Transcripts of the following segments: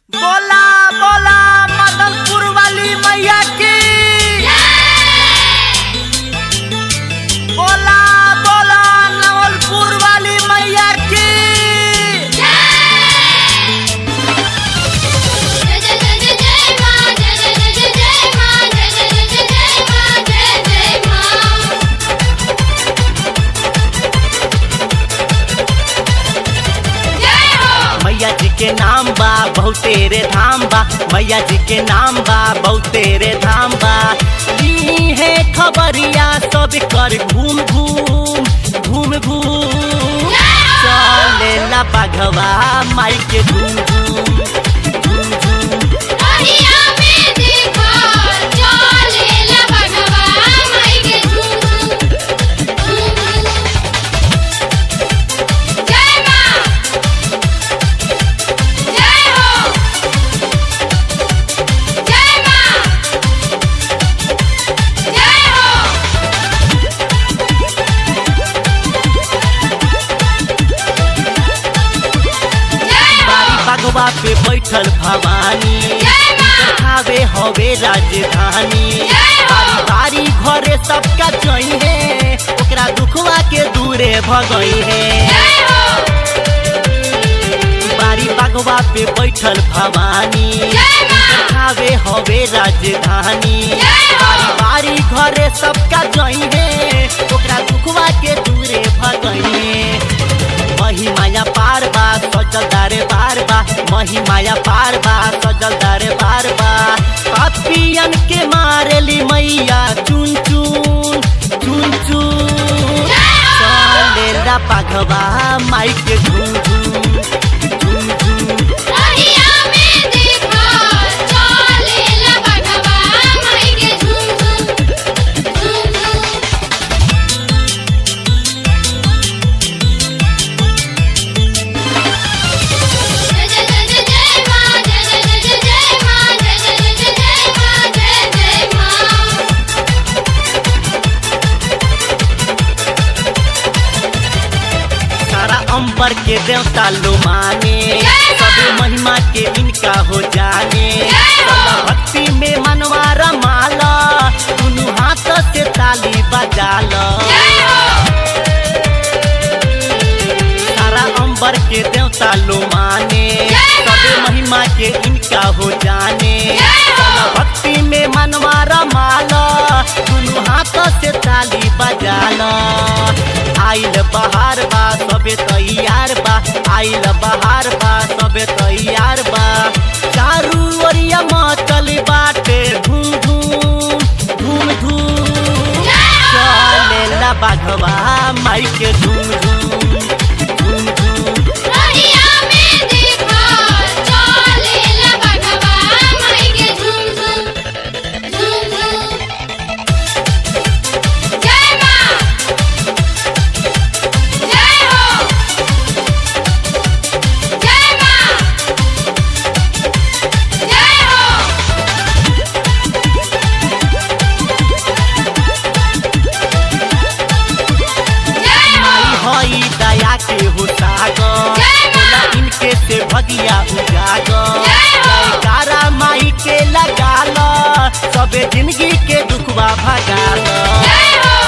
बोला बोला मदनपुर वाली मैया की बोला बोला नवलपुर वाली मैया की जय जय जय जय जय मां जय जय जय जय जय मां जय जय जय जय जय मां जय जय मां जय हो मैया जी के नाम बा बहुते रे धाम बा मैया जी के नाम बा बहुते रे धाम बा ली है खबरिया सब कर घूम घूम घूम घूम चलेला बाघवा माई के घूम घूम घूम घूम अहिया में देखा चलेला भगवा माई के झूम झूम जय मां जय हो जय मां जय हो जय बारी हो बागवा पे बैठल भवानी जय मां खावे हवे राजधानी जय हो। बारी बारी घरे सबका जई है ओकरा दुखवा के दूरे भगई है जय हो बारी बागवा पे बैठल भवानी जय मां खावे हवे राजधानी जय हो। बारी बारी घरे सबका जई है ओकरा दुखवा के दूरे भगई है मही माया पार बा सजल दारे बार बा मही माया पार बा सजल दारे बार बा पपियन के मारेली मैया चुन चुन चुन चुन चलेला पाघवा माई के झूम झूम झूम झूम अहिया में देखा चलेला भगवा माई के झूम झूम झूम झूम जय जय जय जय जय मां जय जय जय जय जय मां जय जय जय जय जय मां जय जय मां सारा अंबर के देवता लो माने जय मां। सब महिमा के इनका हो जाने जय हो। सब भक्ति में मनवा रमाला दुनू हाथ से ताली बजाला जय हो सारा अंबर के देवता लो माने जय मां। सब महिमा के इनका हो जाने जय हो। सब भक्ति में मनवा रमाला दुनू हाथ से ताली बजाला आइल बहार बा सबे तैयार बा आइल बहार बा सबे तैयार बा चारू ओरिया मचल बाटे धूम धूम धूम धूम चलेला बाघवा माई के धूम धूम धूम धूम अहिया में देखा चलेला भगवा माई के झूम झूम झूम झूम जय मां जय हो जय मां जय हो जय माई हो हई दया के हो सागर जय मां। बोला इनके से भगिया उजागर जय हो। जयकारा माई के लगाल सबे जिंदगी के दुखवा भगाल जय हो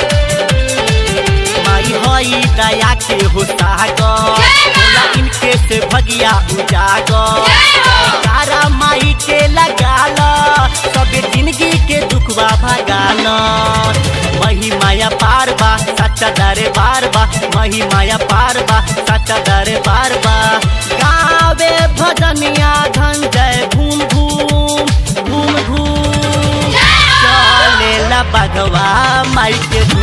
माई हई दया के हो सागर जय मां। बोला इनके से भगिया उजागर जय हो। जयकारा माई के लगाल सबे जिंदगी के दुखवा भगाल मही माया पार बा सच्चा दरे बार बा मही माया पार बा सच्चा दरे बार बा गावे भजनिया धन जय घूम घूम घूम घूम जय हो चलेला बाघवा माई के धूम